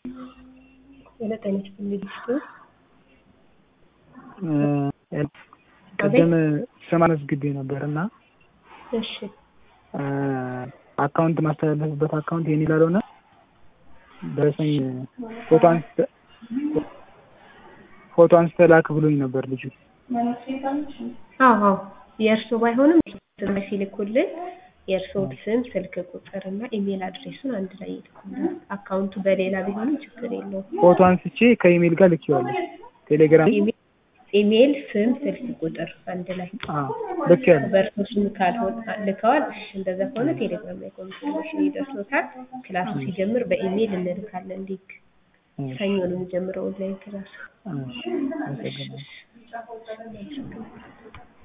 የመጠን ልጅቱ ቅድም ስም አስመዝግቤ ነበር እና እሺ አካውንት ማስተላለፍበት አካውንት የኔ ስላልሆነ ደረሰኝ ፎቶ አንስተ ፎቶ አንስተ ላክ ብሎኝ ነበር ልጁ። አዎ አዎ የእርስዎ ባይሆንም ሲልኩልን የእርስዎ ስም፣ ስልክ ቁጥር እና ኢሜል አድሬሱን አንድ ላይ ይልኩልን። አካውንቱ በሌላ ቢሆንም ችግር የለውም። ፎቶ አንስቼ ከኢሜል ጋር ልኬዋለሁ። ቴሌግራም ኢሜል፣ ስም፣ ስልክ ቁጥር አንድ ላይ ልኬያለሁ። በእርስዎ ስም ካልሆነ ልከዋል። እሺ እንደዛ ከሆነ ቴሌግራም ላይ ኮንፊርሜሽን ይደርሶታል። ክላሱ ሲጀምር በኢሜል እንልካለን ሊንክ። ሰኞ ነው የሚጀምረው ኦንላይን ክላሱ። አመሰግናለሁ።